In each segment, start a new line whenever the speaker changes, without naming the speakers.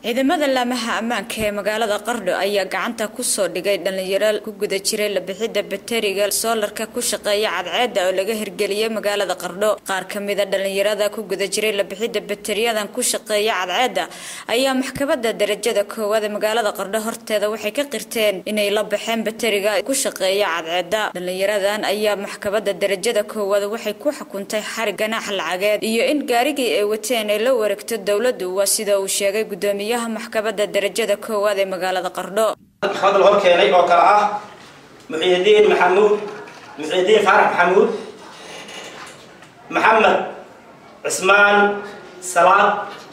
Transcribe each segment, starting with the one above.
ciidamada laamaha ammaanka ee magaalada qardho ayaa gacanta kusoo dhigay dhalinyaro ku guda jiray labixidda bateriga soolarka ku shaqeeya cadceeda oo laga hirgeliyey magaalada qardho qaar kamida dhalinyarada ku guda jiray labixidda bateriyadan ku shaqeeya cadceeda ayaa maxkamada darajada koowaad ee magaalada qardho horteeda waxay ka qirteen inay la baxeen bateriga ku shaqeeya cadceeda dhalinyaradan ayaa maxkamada darajada koowaad waxay ku xukuntay xarig ganaax lacageed iyo in gaarigii ay wateen ay la wareegto dowladu waa sida uu sheegay gudoomiye maxkamada darajada koowaad ee magaalada qardho
maxkamada la hor keenay oo kale ah muxiidiin maxamuud muxiidiin faarax maxamuud maxamed cismaan salaad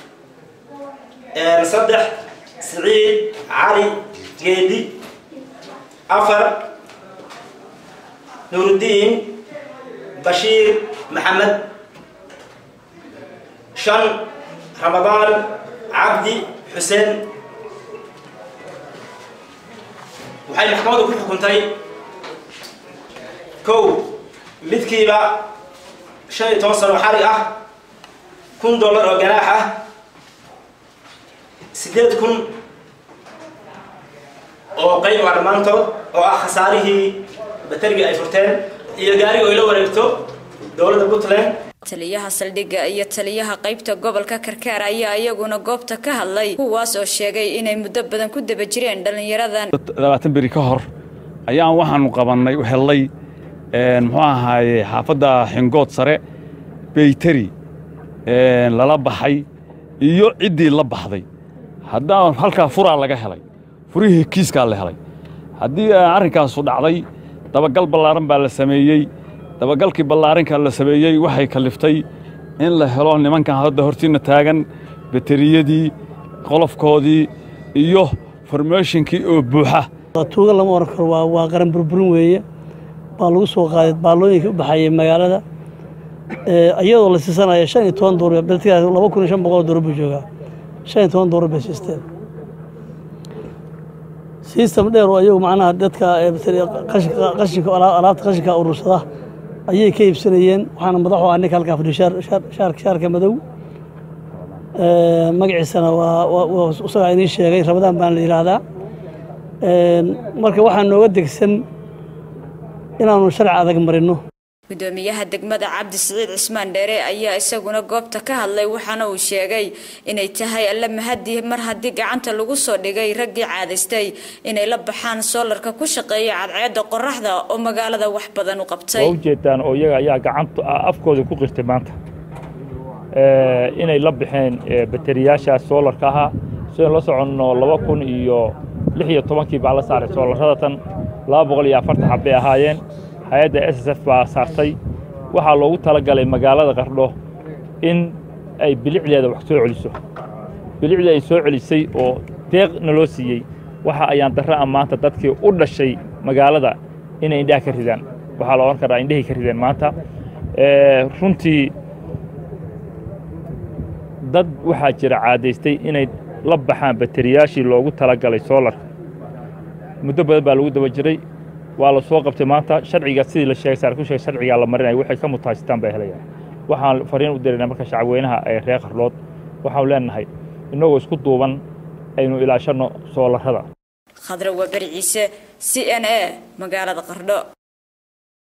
saddex siciid cali geedi afar nuuruddiin bashiir maxamed shan ramadaan cabdi xuseen waxay maxkamaddu ku xukuntay kow midkiiba shan iyo toban sano xarig ah kun dollar oo ganaax ah siddeed kun oo qayb ah dhammaantood oo ah khasaarihii baterigii ay furteen iyo gaariga ay la wareegto dowladda puntland
taliyaha saldhigga iyo taliyaha qaybta gobolka karkaar ayaa iyaguna goobta ka hadlay kuwaas oo sheegay inay muddo badan ku daba jireen dhallinyaradan
labaatan beri ka hor ayaan waxaanu qabannay hellay muxuu ahaaye xaafadda xingood sare beyteri lala baxay iyo ciddii la baxday haddaa halkaa furaa laga helay furihii kiiskaa la helay haddii arrinkaasu dhacday dabagal ballaaran baa la sameeyey dabagalkii ballaarinka la sameeyey waxay kaliftay in la helo nimankan hadda hortiinna taagan bateriyadii qolofkoodii iyo formeeshinkii oo buuxa
tuuga lama oran karo waa qaran burburin weeye baa lagu soo qaaday baallooyinkii u baxayay magaalada iyadoo la siisanaya shan iyo toban doolar beltigaas laba kun iyo shan boqol doolar buu joogaa shan iyo toban doolar bay siisteen sistem dheer oo ayagu macnaha dadka qashinka alaabta qashinka urursada ayay ka iibsanayeen waxaana madaxu ah ninka halkaa fadhiyo shaarka madow magaciisana waa isagaa idiin sheegay rabadaan baan la yidhaahdaa marka waxaa nooga degsan inaanu sharci adag marino
gudoomiyaha degmada cabdi siciid cismaan dheere ayaa isaguna goobta ka hadlay waxaana uu sheegay inay tahay alla mahadii mar haddii gacanta lagu soo dhigay raggii caadaystay inay la baxaan soolarka ku shaqeeya cadceedda qoraxda oo magaalada wax badan u qabtay
waa ujeedaan oo iyaga ayaa gacanta afkooda ku qirtay maanta inay la baxeen bateriyaashaas soolarka ahaa sidaan la soconno laba kun iyo lix iyo tobankii baa la saaray soolarradatan laba boqol iyo afartan xabbay ahaayeen hay-adda s s f baa saartay waxaa loogu tala galay magaalada qardho in ay bilicdeeda wax soo celiso bilicdii ay soo celisay oo deeq naloo siiyey waxa ayaan darra a maanta dadkii u dhashay magaalada inay indhaha ka ridaan waxaa la odhan karaa indhahay ka rideen maanta runtii dad waxaa jira caadaystay inay la baxaan bateriyaashii loogu tala galay soolarka muddo badan baa lagu daba jiray waa la soo qabtay maanta sharciga sidii la sheegay saar ku sheegay sharcigaa la marinaya waxay ka mutaasitaan bay helayaan waxaan fariin u diraynaa marka shacabweynaha ee reer qardhood waxaanu leenahay innagoo isku duuban aynu ilaashanno soolarrada
khadra waa beri ciise c n a magaalada qardho